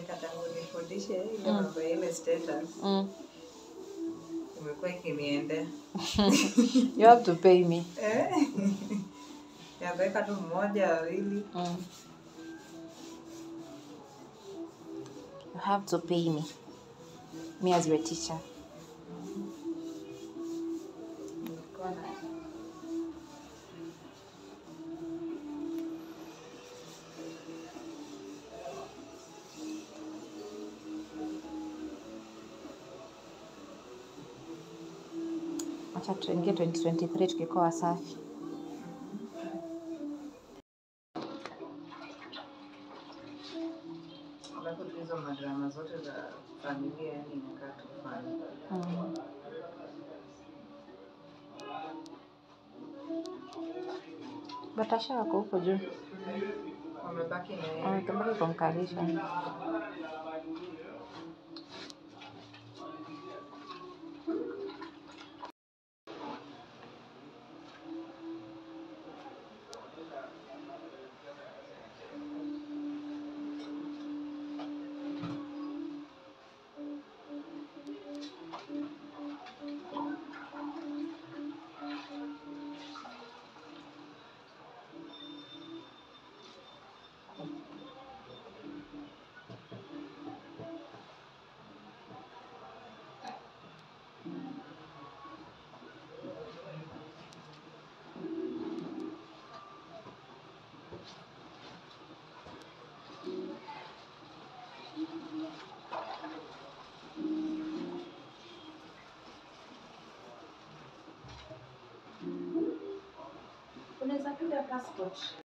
Monica tangu nifundishe ile mambo ya ile status Mm. imekuwa ikiniendea You have to pay me. Eh. ya kuweka tu mmoja wawili Mm. You have to pay me. Me as your teacher. nilikuwa na Acha tuingie 2023 tukikuwa wasafi. alafu tu hizo madrama zote za familia yani inakaa tu fani Mm. Batasha wako huko juu. wamebaki na yeye Wametabaki kumkalisha. unaweza piga passport